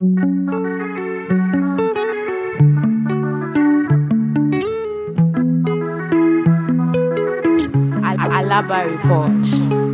Alaba Report.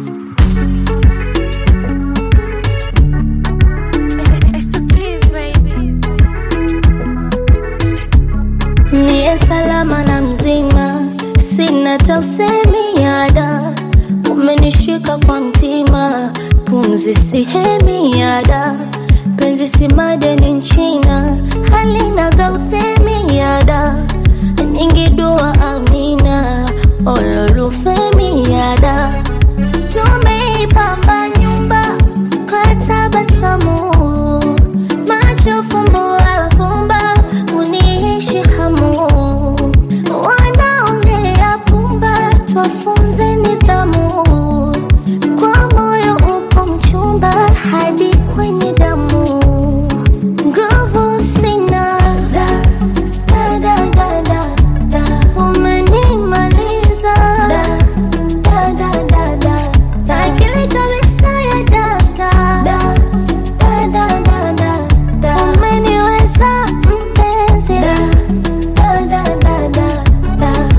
Niye salama na mzima, sina tausemi yada, umenishika kwa mtima, pumzi sihemi yada, penzi si madeni nchina, halina gautemi yada, nyingi dua amina, ololufemi yada, tumeipamba nyumba kwa tabasamu, macho fumbo afumba, uniishi hamu, wanaongea pumba, twafunze nidhamu, kwa moyo upo mchumba hadi kwenye damu, nguvu sina da, da, da, da, da, da. umenimaliza da, da, da, da, da, da. akili kabisa ya data da, da, da, da, da, da. umeniweza mpenzi da, da, da, da, da, da.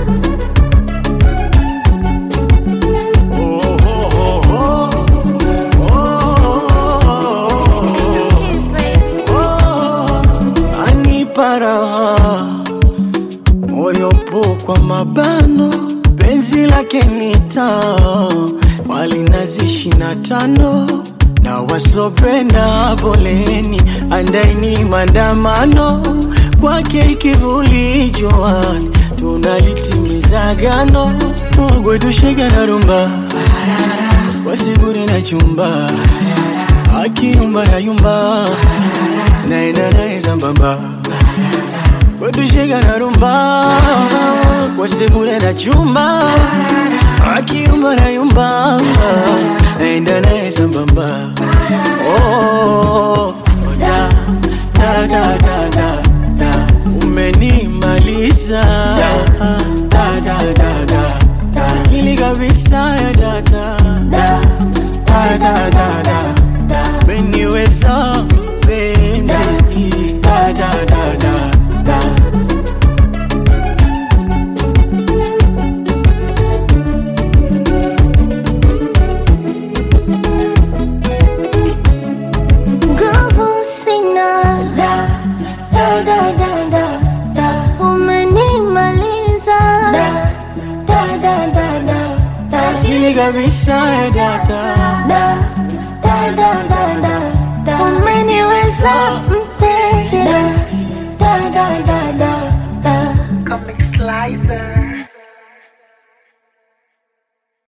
anipa raha moyo po kwa mabano penzi lake nita wali nazi ishirini na tano na wasopenda poleni andaini maandamano kwake ikivuli joani tunalitimiza gano mogwetushega na rumba wasiburi na chumba akiumba na yumba naenda naye sambamba wetushega na rumba kwa sebule na chumba akiumba na yumba naenda naye sambamba oh, da, da, da, da, da, da. umenimaliza da, da, da, da, da, da. ili kabisa ya data da, da, da, da, da, da. umeniweza mpenzi da, da, da, da, da. Nguvu sina da, da, da, da, da, da. Umenimaliza da, da, da, da, da, da. ili kabisa ya data Da, da, da, da, da, da. Umeniweza mpenzi da, da, da, da, da, da. Comic Slicer.